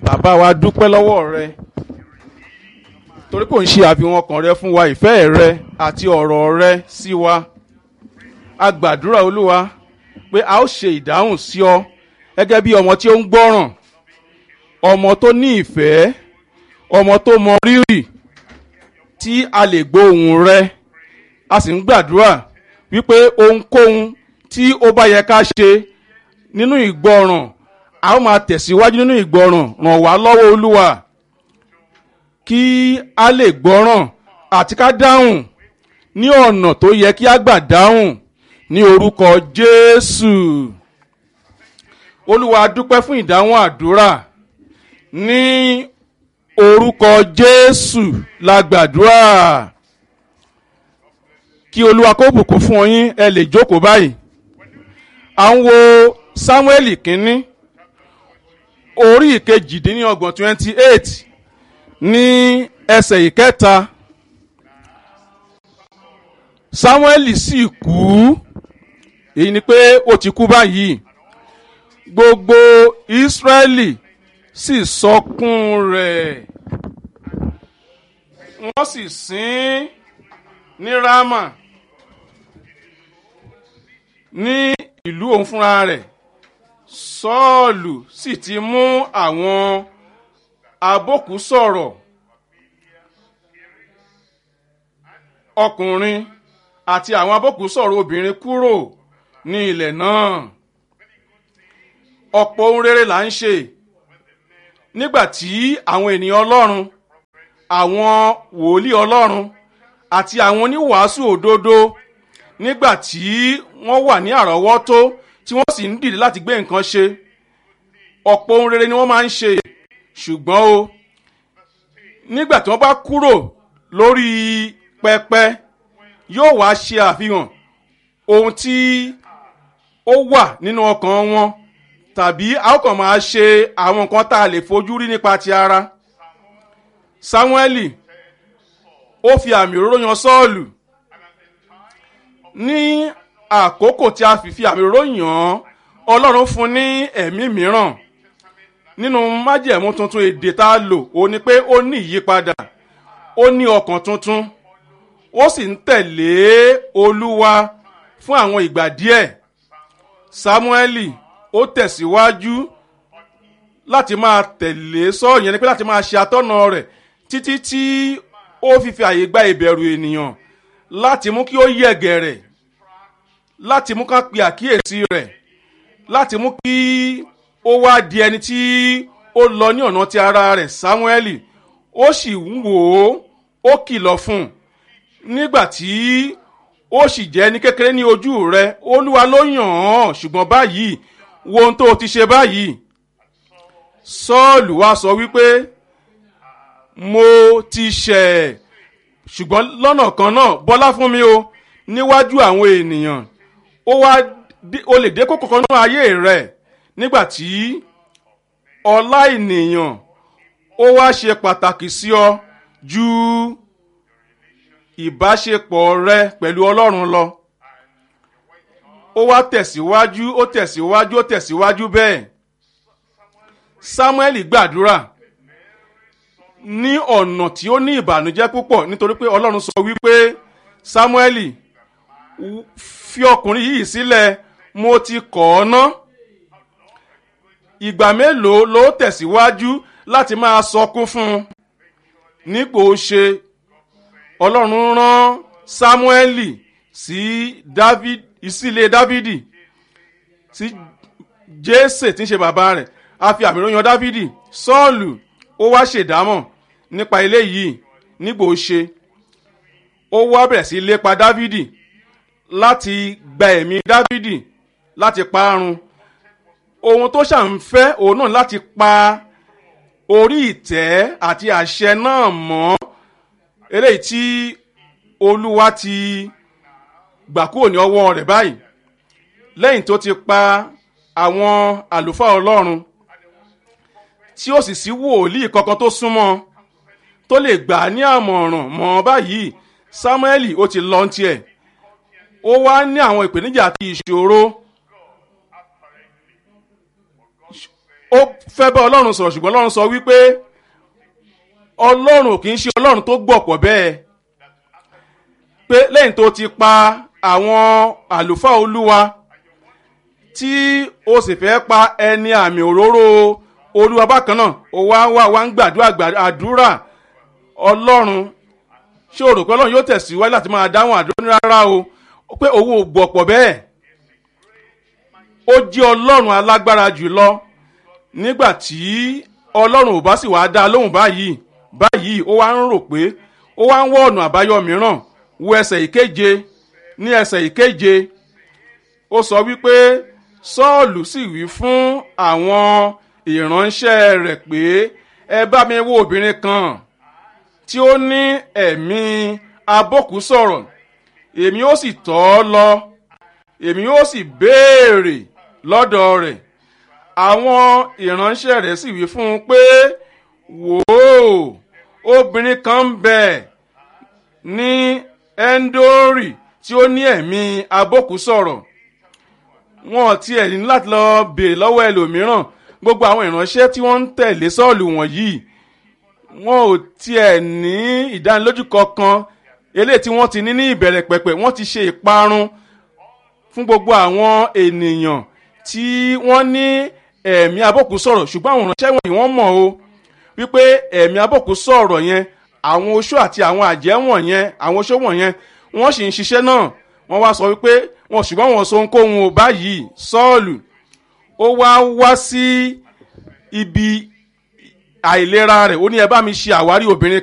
bàbá wa dúpẹ́ lọ́wọ́ rẹ torí kò ń ṣe àfihàn ọkàn rẹ fún wa ìfẹ́ rẹ àti ọ̀rọ̀ rẹ sí wa a gbàdúrà olúwa pé a ó ṣe ìdáhùn sí ọ gẹ́gẹ́ bí ọmọ tí ó ń gbọ́ràn ọmọ tó ní ìfẹ́ ọmọ tó mọ rírì tí a lè gbóhùn rẹ a sì ń gbàdúrà wípé ohunkóhun tí ó bá yẹ ká ṣe nínú ìgbọràn a ó máa tẹ̀síwájú nínú ìgbọràn ràn wá lọ́wọ́ olúwa kí a lè gbọ́ràn àti ká dáhùn ní ọ̀nà tó yẹ kí a gbà dáhùn ní orúkọ jésù olúwa dúpẹ́ fún ìdáhùn àdúrà ní orúkọ jésù la gbàdúrà kí olúwa kó bùkún fún yín ẹ lè jókòó báyìí à ń wo samuel kínní orí ìkejìdínlọ́gbọ̀n twenty eight ní ẹsẹ̀ ìkẹta samuel sì kú èyí ni pé ó ti kú báyìí gbogbo israẹli sì sọkún rẹ̀ wọ́n sì sin ní rama ní ìlú òun fúnra rẹ̀ sọ́ọ̀lù sì ti mú àwọn abókù sọ̀rọ̀ ọkùnrin àti àwọn abókù sọ̀rọ̀ obìnrin kúrò ní ilẹ̀ náà ọ̀pọ̀ ohun rere là ń ṣe nígbà tí àwọn ènìyàn ọlọ́run àwọn wòlíì ọlọ́run àti àwọn oníwàásù òdodo nígbà tí wọ́n wà ní àrọ́wọ́tó tí wọ́n sì ń dìde láti gbé nǹkan ṣe ọ̀pọ̀ ohun rere ni wọ́n máa ń ṣe ṣùgbọ́n o nígbà tí wọ́n bá kúrò lórí pẹpẹ yóò wá ṣe àfihàn ohun tí ó wà nínú ọkàn wọn tàbí a ó kàn máa ṣe àwọn nǹkan tá a lè fojú rí nípa ti ara samueli ó fi àmì òróró yan sọ́ọ̀lù ní àkókò tí a fi fi àmì òróró yàn án ọlọ́run fún ní ẹ̀mí mìíràn nínú májẹ̀mú tuntun èdè tá a lò ó ní pé ó ní ìyípadà ó ní ọkàn tuntun ó sì ń tẹ̀lé olúwa fún àwọn ìgbà díẹ̀ samueli ó tẹ̀síwájú láti máa tẹ̀lé sọ́ọ̀ yẹn ni pé láti máa ṣe atọ́nà rẹ̀ títí tí ó fi fi àyè gba ìbẹ̀rù ènìyàn láti mú kí ó yẹ̀gẹ̀rẹ̀ láti mú ká pe àkíyèsí rẹ̀ láti mú kí ó wá di ẹni tí ó lọ ní ọ̀nà ti ara rẹ̀ samueli ó sì ń wò ó ó kìlọ̀ fún un nígbà tí ó sì jẹ́ ní kékeré ní ojú rẹ̀ olúwa ló yàn án ṣùgbọ́n báyìí wo ohun tó o ti ṣe báyìí sọ́ọ̀lù wá sọ wípé mo ti ṣẹ̀ ṣùgbọ́n lọ́nà kan náà bọ́lá fún mi o níwájú àwọn ènìyàn ó wá o lè dé kókó kan náà ayé rẹ̀ nígbà tí ọlá ènìyàn ó wá ṣe pàtàkì sí ọ ju ìbáṣepọ̀ rẹ pẹ̀lú ọlọ́run lọ ó wá tẹ̀síwájú ó tẹ̀síwájú ó tẹ̀síwájú bẹ́ẹ̀ samuel gbàdúrà ní ọ̀nà tí ó ní ìbànújẹ́ púpọ̀ nítorí pé ọlọ́run sọ wípé samuel fi ọkùnrin yìí sílẹ̀ mo ti kọ̀ ọ́ ná ìgbà mélòó ló tẹ̀síwájú láti máa sọkún fún un nípò ṣe ọlọ́run rán samuel sí david ìsílé dávidi sí jésè tí ń ṣe bàbá rẹ̀ a fi àmì ròyìn dávidi sọ́ọ̀lù ó wá ṣèdámọ̀ nípa eléyìí nígbò ṣe ó wá bẹ̀rẹ̀ sí lépa dávidi láti gba ẹ̀mí dávidi láti parun ohun tó ṣàǹfẹ́ òun náà láti pa orí ìtẹ́ àti àṣẹ náà mọ́ eléyìí tí olúwa ti gbà kúrò ní ọwọ́ rẹ̀ báyìí lẹ́yìn tó ti pa àwọn àlùfáà ọlọ́run tí ó sì sí wòlíì kankan tó súnmọ́ tó lè gbà á ní àmọ̀ràn mọ́ báyìí samuel ó ti lọ tiẹ̀ ó wá ní àwọn ìpèníjà àti ìṣòro ó fẹ́ bá ọlọ́run sọ̀rọ̀ ṣùgbọ́n ọlọ́run sọ wípé ọlọ́run kì í ṣe ọlọ́run tó gbọ̀pọ̀ bẹ́ẹ̀ pé lẹ́yìn tó ti pa àwọn àlùfáà olúwa tí o sì fẹ́ pa ẹni àmì òróró olúwa bákan náà ó wá wá wá ń gbàdúrà àdúrà ọlọ́run ṣé o rò pé ọlọ́run yóò tẹ̀síwájú láti máa dáhùn àdúrà ní rárá o pé owó ò gbọ̀pọ̀ bẹ́ẹ̀ ó jẹ́ ọlọ́run alágbára jùlọ nígbà tí ọlọ́run ò bá sì wáá dá a lóhùn báyìí báyìí ó wá ń rò pé ó wá ń wọ ọ̀nà àbáyọ mìíràn wo ẹsẹ̀ ìkeje ní ẹsẹ̀ ìkeje ó sọ wípé sọ́ọ̀lù sì wí fún àwọn ìránṣẹ́ rẹ̀ pé ẹ bá mi wo obìnrin kan tí ó ní ẹ̀mí abókù sọ̀rọ̀ èmi ó sì tọ́ ọ lọ èmi ó sì béèrè lọ́dọ̀ rẹ̀ àwọn ìránṣẹ́ rẹ̀ sì wí fún un pé wò ó obìnrin kan ń bẹ ní ẹ́ńdórì tí ó ní ẹ̀mí abókù sọ̀rọ̀ wọn tiẹ̀ ní láti lọ béèrè lọ́wọ́ ẹlòmíràn gbogbo àwọn ìránṣẹ́ tí wọ́n ń tẹ̀lé sọ́ọ̀lù wọ̀nyí wọn ò tiẹ̀ ní ìdánilójú kankan eléyìí tí wọ́n ti ní ní ìbẹ̀rẹ̀ pẹ̀pẹ̀ wọ́n ti ṣe ìparun fún gbogbo àwọn ènìyàn tí wọ́n ní ẹ̀mí abọ́kù sọ̀rọ̀ ṣùgbọ́n àwọn ìránṣẹ́ wọ̀nyí wọ́n mọ̀ o wípé ẹ̀mí abọ́kù sọ̀rọ̀ yẹn àwọn oṣó àti àwọn àjẹ́ wọ̀nyẹn àwọn oṣó wọ̀nyẹn wọ́n sì ń ṣiṣẹ́ náà wọ́n wá sọ wípé wọn ṣùgbọ́n wọn sọ ohunkóhun ò báyìí sọ́ọ̀lù ó wá wá sí ibi àìlera rẹ̀ ó ní ẹ bá mi ṣe àwárí obìnrin